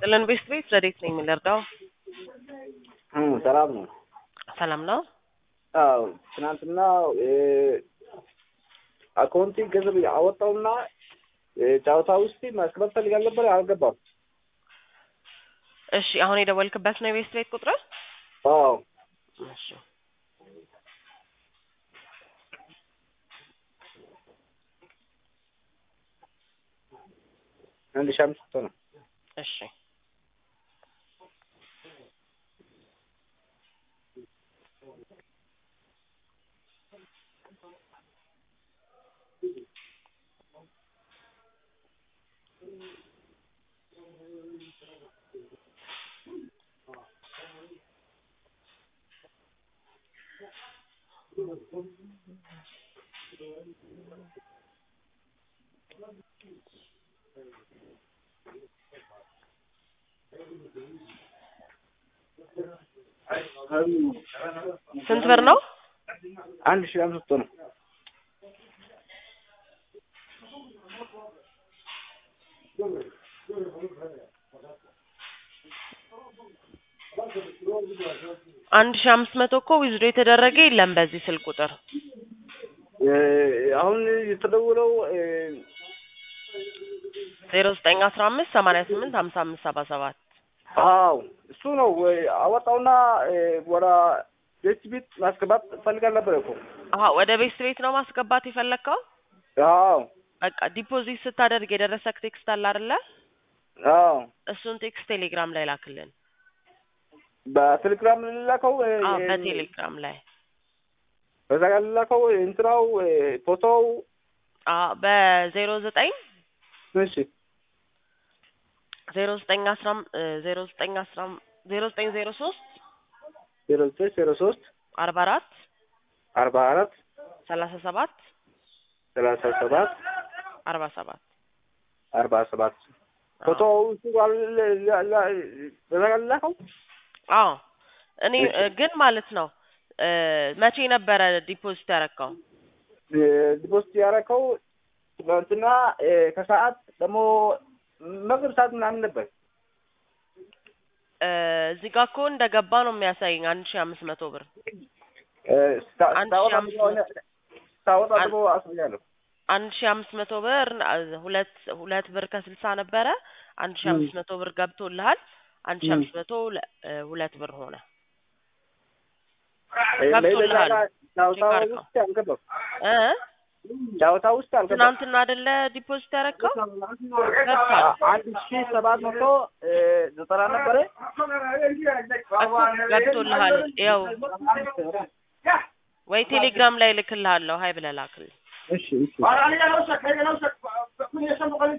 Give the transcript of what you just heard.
ጥልን ቤት ቤት ረዴት ነኝ የምንረዳው ሰላም ነው። ሰላም ነው። አዎ ትናንትና አካውንቲ ገንዘብ አወጣውና ጨዋታ ውስጥ ማስገባት ፈልጋል ነበር፣ አልገባም። እሺ አሁን የደወልክበት ነው የቤት ቤት ቁጥር? አዎ እሺ አንድ ሺህ አምስት መቶ ነው። እሺ ስንት ብር ነው? አንድ ሺህ አምስት መቶ ነው። አንድ ሺህ አምስት መቶ እኮ ዊዝዶ የተደረገ የለም በዚህ ስልክ ቁጥር። አሁን የተደውለው ዜሮ ዘጠኝ አስራ አምስት ሰማንያ ስምንት ሀምሳ አምስት ሰባ ሰባት አዎ እሱ ነው። አወጣውና ወደ ቤት ቤት ማስገባት ፈልጋል ነበር እኮ። አሀ ወደ ቤት ቤት ነው ማስገባት የፈለግከው? አዎ በቃ ዲፖዚት ስታደርግ የደረሰክ ቴክስት አለ አይደለ? አዎ እሱን ቴክስት ቴሌግራም ላይ ላክልን። በቴሌግራም ልላከው አዎ በቴሌግራም ላይ በዛ ጋር ልላከው እንትናው ፎቶው አዎ በዜሮ ዘጠኝ እሺ ዜሮ ዘጠኝ አስራ ዜሮ ዘጠኝ አስራ ዜሮ ዘጠኝ ዜሮ ሶስት ዜሮ ዘጠኝ ዜሮ ሶስት አርባ አራት አርባ አራት ሰላሳ ሰባት ሰላሳ ሰባት አርባ ሰባት አርባ ሰባት ፎቶው እሱ ጋር በዛ ጋር ልላከው አዎ እኔ ግን ማለት ነው መቼ ነበረ ዲፖዚት ያረከው? ዲፖዚት ያረከው ትናንትና ከሰዓት ደግሞ መግብ ሰዓት ምናምን ነበር። እዚህ ጋር እኮ እንደገባ ነው የሚያሳየኝ አንድ ሺህ አምስት መቶ ብር አንድ ሺህ አምስት መቶ ስታወጣ ደግሞ አስብኛለሁ። አንድ ሺህ አምስት መቶ ብር ሁለት ሁለት ብር ከስልሳ ነበረ። አንድ ሺህ አምስት መቶ ብር ገብቶልሃል። አንድ ሺህ አምስት መቶ ሁለት ብር ሆነ። ገብቶልሃል። ጨዋታ ውስጥ አልገባም። እ ጨዋታ ውስጥ አልገባም። ትናንትና አይደለ ዲፖዚት ያደረግከው? አንድ ሺህ ሰባት መቶ ዘጠና ነበረ እኮ ገብቶልሃል። ያው ወይ ቴሌግራም ላይ ልክልሃለሁ። ሀይ ብለህ ላክልኝ። እሺ እሺ